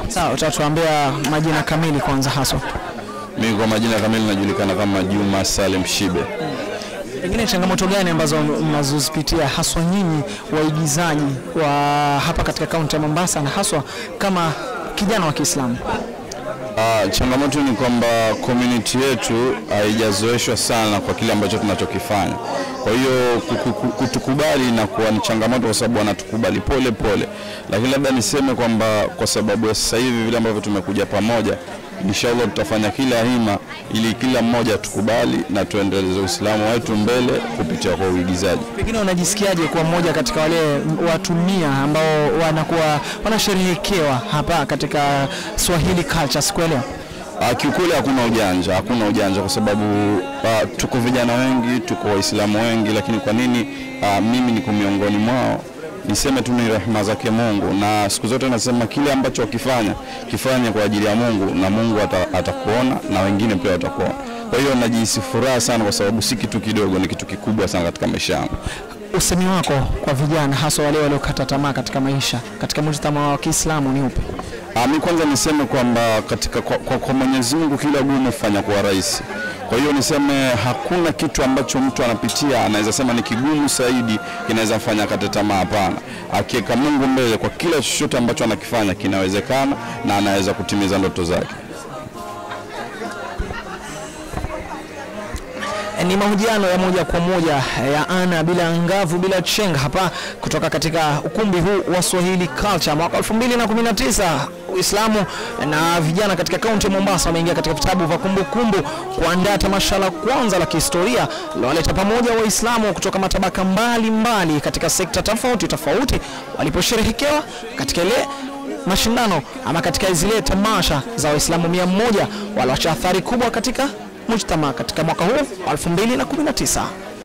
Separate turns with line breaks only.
Sawa, utatuambia majina kamili kwanza haswa.
Mimi kwa majina kamili najulikana kama Juma Salim Shibe.
Pengine changamoto gani ambazo mnazozipitia haswa nyinyi waigizaji wa hapa katika kaunti ya Mombasa na haswa kama kijana wa Kiislamu?
Ah, changamoto ni kwamba community yetu haijazoeshwa sana kwa kile ambacho tunachokifanya. Kwa hiyo kuku- ku- kutukubali na kuwa ni changamoto kwa sababu wanatukubali pole pole, lakini labda niseme kwamba kwa sababu ya sasa hivi vile ambavyo tumekuja pamoja, inshallah tutafanya kila hima ili kila mmoja atukubali na tuendeleze Uislamu wetu mbele kupitia kwa uigizaji.
Pengine unajisikiaje kuwa mmoja katika wale watu mia ambao wanakuwa wanasherehekewa hapa katika Swahili Culture siku ya leo?
Ah, Kiukweli hakuna ujanja, hakuna ujanja kwa sababu ah, tuko vijana wengi, tuko Waislamu wengi, lakini kwa nini ah, mimi niko miongoni mwao? Niseme tu ni rehema zake Mungu, na siku zote nasema kile ambacho wakifanya kifanye kwa ajili ya Mungu, na Mungu ata- atakuona na wengine pia watakuona. Kwa hiyo najihisi furaha sana, kwa sababu si kitu kidogo, ni kitu kikubwa sana katika maisha yangu.
Usemi wako kwa vijana haswa wale waliokata tamaa katika maisha katika mujtama wa Kiislamu ni upi?
Ah, mi kwanza niseme kwamba katika kwa, kwa, kwa Mwenyezi Mungu kila gumu hufanya kuwa rahisi. Kwa hiyo niseme hakuna kitu ambacho mtu anapitia anaweza sema ni kigumu zaidi kinaweza mfanya akate tamaa. Hapana, akiweka Mungu mbele kwa kila chochote ambacho anakifanya kinawezekana na anaweza kutimiza ndoto zake.
Ni mahojiano ya moja kwa moja ya ana bila ngavu bila chenga hapa kutoka katika ukumbi huu wa Swahili Culture mwaka 2019. Uislamu na vijana katika kaunti ya Mombasa wameingia katika vitabu vya kumbukumbu kuandaa tamasha la kwanza la kihistoria lilowaleta pamoja Waislamu kutoka matabaka mbalimbali mbali katika sekta tofauti tofauti waliposherehekewa katika ile mashindano ama katika zile tamasha za Waislamu mia moja walioacha athari kubwa katika mujtama katika mwaka huu wa 2019.